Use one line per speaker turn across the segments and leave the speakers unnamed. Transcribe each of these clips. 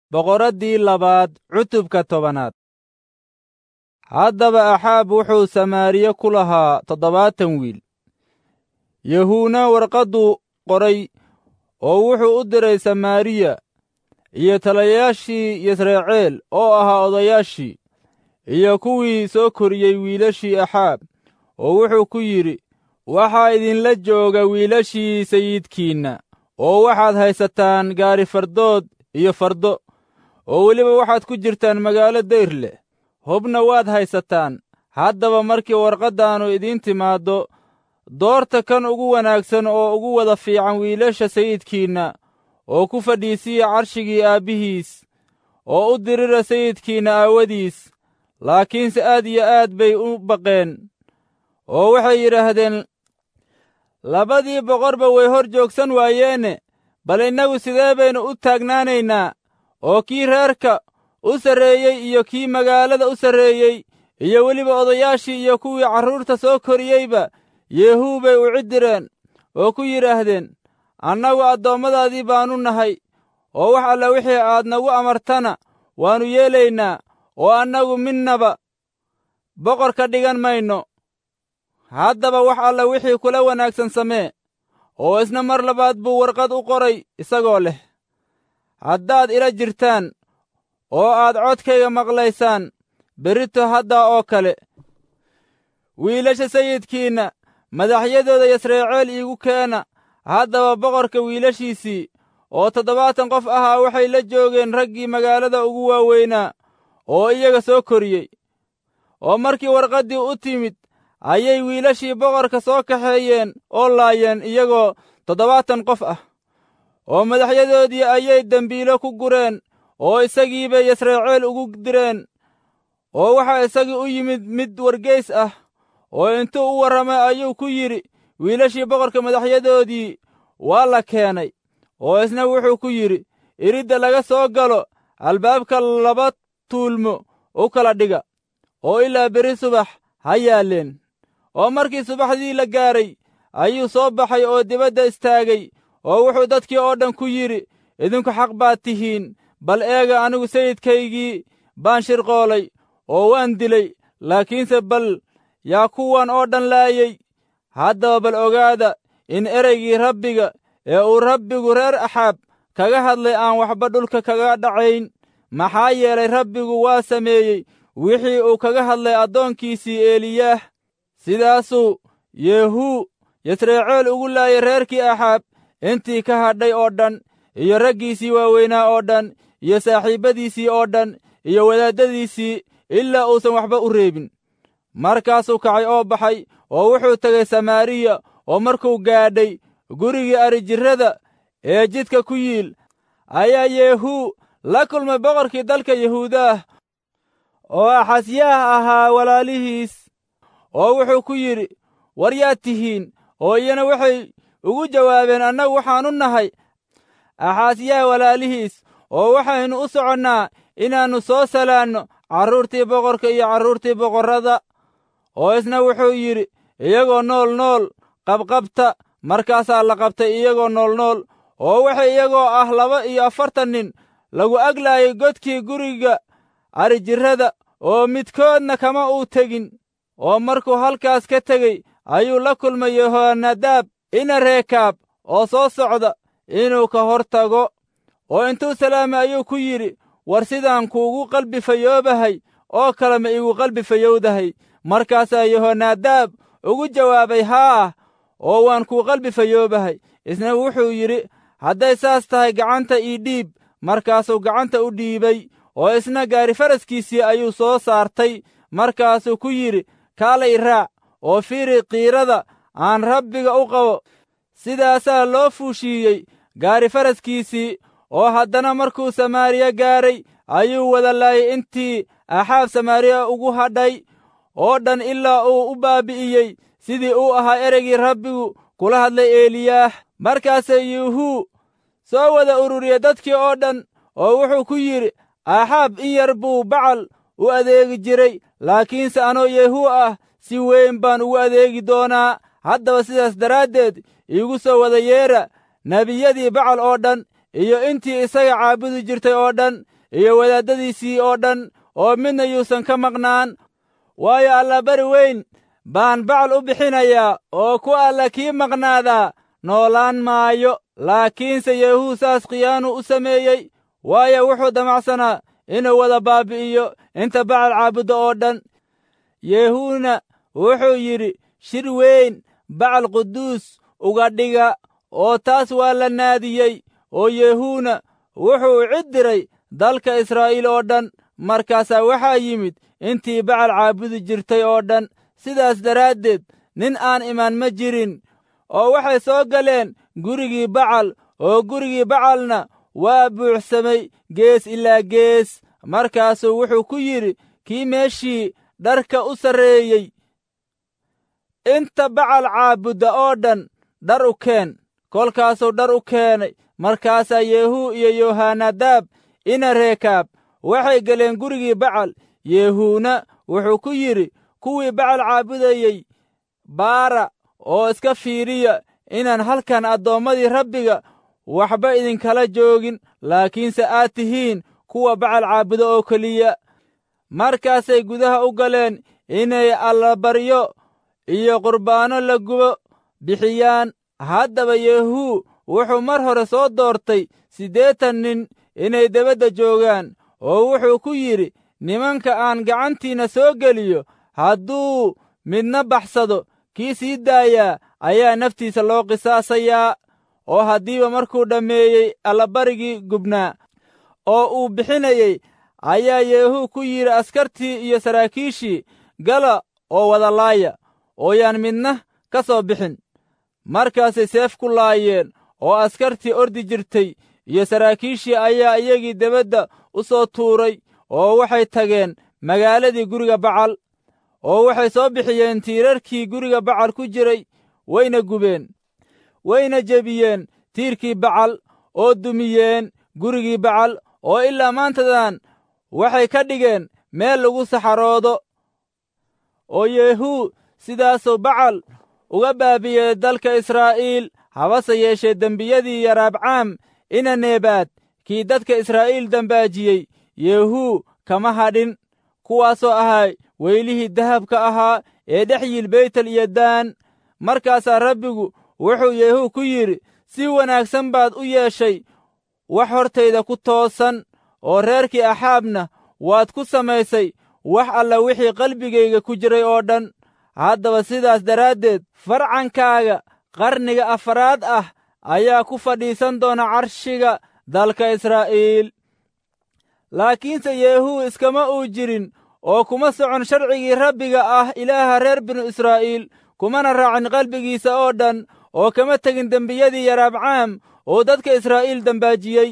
boqoraddii labaad cutubka tobanaad haddaba axaab wuxuu samaariye ku lahaa toddobaatan wiil yahuuna warqadduu qoray oo wuxuu u diray samaariya iyo talayaashii yisraceel oo ahaa odayaashii iyo kuwii soo koriyey wiilashii axaab oo wuxuu ku yidhi waxaa idinla jooga wiilashii sayidkiinna oo waxaad haysataan gaari fardood iyo fardo oo weliba waxaad ku jirtaan magaalo dayr leh hubna waad haysataan haddaba markii warqaddaannu idiin timaaddo doorta kan ugu wanaagsan oo ugu wada fiican wiilasha sayidkiinna oo ku fadhiisiya carshigii aabbihiis oo u dirira sayidkiinna aawadiis laakiinse aad iyo aad bay u baqeen oo waxay yidhaahdeen labadii boqorba way hor joogsan waayeene bal innagu sidee baynu u taagnaanaynaa oo kii reerka u sarreeyey iyo kii magaalada u sarreeyey iyo weliba odayaashii iyo kuwii carruurta soo koriyeyba yeehuu bay u ciddireen oo ku yidhaahdeen annagu addoommadaadii baannu nahay oo wax alla wixii aad nagu amartana waannu yeelaynaa oo annagu midnaba boqor ka dhigan mayno haddaba wax alla wixii kula wanaagsan samee oo isna mar labaad buu warqad u qoray isagoo leh haddaad ila jirtaan oo aad codkayga maqlaysaan berrito haddaa oo kale wiilasha sayidkiinna madaxyadooda yasreeceel iigu keena haddaba boqorka wiilashiisii oo toddobaatan qof ahaa waxay la joogeen raggii magaalada ugu waaweynaa oo iyaga soo koriyey oo markii warqaddii u timid ayay wiilashii boqorka soo kaxeeyeen oo laayeen iyagoo toddobaatan qof ah oo madaxyadoodii ayay dembiilo ku gureen oo isagii bay yasreeceel ugu direen oo waxaa isagii u yimid mid wargeys ah oo intuu u warramay ayuu ku yidhi wiilashii boqorka madaxyadoodii waa la keenay oo isna wuxuu ku yidhi iridda laga soo galo albaabka laba tuulmo u kala dhiga oo ilaa beri subax ha yaalleen oo markii subaxdii la gaaray ayuu soo baxay oo dibadda istaagay oo wuxuu dadkii oo dhan ku yidhi idinku xaq baad tihiin bal eega anigu sayidkaygii baan shirqoolay oo waan dilay laakiinse bal yaa kuwan oo dhan laayey haddaba bal ogaada in ereygii rabbiga ee uu rabbigu reer axaab kaga hadlay aan waxba dhulka kaga dhacayn maxaa yeelay rabbigu waa sameeyey wixii uu kaga hadlay addoonkiisii eeliyaah sidaasuu yeehuu yasreeceel ugu laayay reerkii axaab intii ka hadhay oo dhan iyo raggiisii waaweynaa oo dhan iyo saaxiibbadiisii oo dhan iyo wadaaddadiisii ilaa uusan waxba u reebin markaasuu kacay oo baxay oo wuxuu tegay samaariya oo markuu gaadhay gurigii arijirrada ee jidka ku yiil ayaa yeehuu la kulmay boqorkii dalka yahuudaah oo axasyaah ahaa walaalihiis oo wuxuu ku yidhi war yaad tihiin oo iyana waxay ugu jawaabeen annagu waxaannu nahay axaasyaah walaalihiis oo waxaynu u soconnaa inaannu soo salaanno carruurtii boqorka iyo carruurtii boqorrada oo isna wuxuu yidhi iyagoo nool nool qabqabta markaasaa la qabtay iyagoo nool nool oo waxay iyagoo ah laba iyo afartan nin lagu aglaayay godkii guriga arijirrada oo midkoodna kama uu tegin oo markuu halkaas ka tegey ayuu la kulmay yehonadaab ina reekaab oo soo socda inuu ka hor tago oo intuu salaamay ayuu ku yidhi war sidaan kuugu qalbi fayoobahay oo kale ma iigu qalbi fayowdahay markaasaa yehonadaab ugu jawaabay haa oo waan kuu qalbi fayoobahay isna wuxuu yidhi hadday saas tahay gacanta ii dhiib markaasuu gacanta u dhiibay oo isna gaari faraskiisii ayuu soo saartay markaasuu ku yidhi kaalay raac oo fiiri qiirada aan rabbiga u qabo sidaasaa loo fuushiiyey gaari faraskiisii oo haddana markuu samaariya gaaray ayuu wada laayay intii axaab samaariya ugu hadhay oo dhan ilaa uu u baabi'iyey sidii uu ahaa ereygii rabbigu kula hadlay eeliyaah markaasee yuuhuu soo wada ururiyey dadkii oo dhan oo wuxuu ku yidhi axaab in yar buu bacal u adeegi jiray laakiinse anoo yeehuu ah si weyn baan ugu adeegi doonaa haddaba sidaas daraaddeed iigu soo wada yeedha nebiyadii bacal oo dhan iyo intii isaga caabudi jirtay oo dhan iyo wadaaddadiisii oo dhan oo midna yuusan ka maqnaan waayo allabari weyn baan bacal u bixinayaa oo ku alla kii maqnaadaa noolaan maayo laakiinse yeehuu saas khiyaanu u sameeyey waayo wuxuu damacsanaa inuu wada baabi'iyo inta bacal caabudda oo dhan yeehuuna wuxuu yidhi shir weyn bacal quduus uga dhiga oo taas waa la naadiyey oo yeehuuna wuxuu cid diray dalka israa'iil oo dhan markaasaa waxaa yimid intii bacal caabudi jirtay oo dhan sidaas daraaddeed nin aan imaan ma jirin oo waxay soo galeen gurigii bacal oo gurigii bacalna waa buuxsamay gees ilaa gees markaasuu wuxuu ku yidhi kii meeshii dharka u sarreeyey inta bacal caabudda oo dhan dhar u keen kolkaasuu dhar u keenay markaasaa yeehuu iyo yohanadaab ina reekaab waxay galeen gurigii bacal yeehuuna wuxuu ku yidhi kuwii bacal caabudayey baara oo iska fiiriya inaan halkan addoommadii rabbiga waxba idinkala joogin laakiinse aad tihiin kuwa bacal caabuda oo keliya markaasay gudaha u galeen inay allabaryo iyo qurbaanno la gubo bixiyaan haddaba yeehuu wuxuu mar hore soo doortay siddeetan nin inay debadda joogaan oo wuxuu ku yidhi nimanka aan gacantiinna soo geliyo hadduu midna baxsado kii sii daayaa ayaa naftiisa loo qisaasayaa oo haddiiba markuu dhammeeyey allabarigii gubnaa oo uu bixinayey ayaa yeehuu ku yidhi askartii iyo saraakiishii gala oo wada laaya oo yaan midna ka soo bixin markaasay seef ku laayeen oo askartii ordi jirtay iyo saraakiishii ayaa iyagii debadda u soo tuuray oo waxay tageen magaaladii guriga bacal oo waxay soo bixiyeen tiirarkii guriga bacal ku jiray wayna gubeen wayna jebiyeen tiirkii bacal oo dumiyeen gurigii bacal oo ilaa maantadan waxay ka dhigeen meel lagu saxaroodo oo yeehuu sidaasuu bacal uga baabiyey dalka israa'iil habase yeeshee dembiyadii yaraabcaam ina neebaad kii dadka israa'iil dambaajiyey yeehuu kama hadhin kuwaasoo ahaa weylihii dahabka ahaa ee dhex yiil beytel iyo daan markaasaa rabbigu wuxuu yeehuu ku yidhi si wanaagsan baad u yeeshay wax hortayda ku toosan oo reerkii axaabna waad ku samaysay wax alla wixii qalbigayga ku jiray oo dhan haddaba sidaas daraaddeed farcankaaga qarniga afaraad ah ayaa ku fadhiisan doona carshiga dalka israa'iil laakiinse yeehuu iskama uu jirin oo kuma socon sharcigii rabbiga ah ilaaha reer binu israa'iil kumana raacin qalbigiisa oo dhan oo kama tegin dembiyadii yaraabcaam oo dadka israa'iil dembaajiyey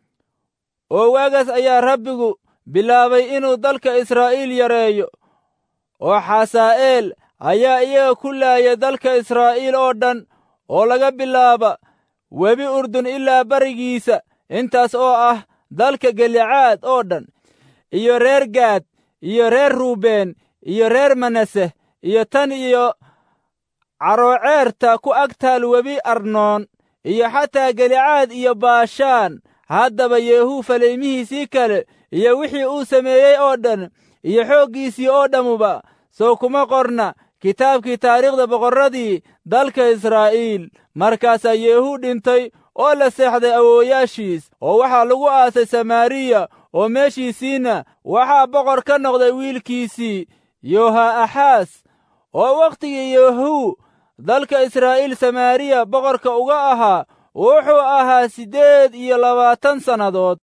oo waagaas ayaa rabbigu bilaabay inuu dalka israa'iil yareeyo oo xasaa'eel ayaa iyaga ku laaya dalka israa'iil oo dhan oo laga bilaaba webi urdun ilaa barigiisa intaas oo ah dalka galicaad oo dhan iyo reer gaad iyo reer ruubeen iyo reer manase iyo tan iyo carooceerta ku agtaal webi arnoon iyo xataa galicaad iyo baashaan haddaba yeehuu falaymihiisii kale iyo wixii uu sameeyey oo dhan iyo xooggiisii oo dhammuba sow kuma qorna kitaabkii taariikhda boqorradii dalka israa'iil markaasaa yeehuu dhintay oo la seexday awoowayaashiis oo waxaa lagu aasay samaariya oo meeshiisiinna waxaa boqor ka noqday wiilkiisii yoha'axaas oo wakhtigii yeehuu dalka israa'iil samaariya boqorka uga ahaa wuxuu ahaa siddeed iyo labaatan sannadood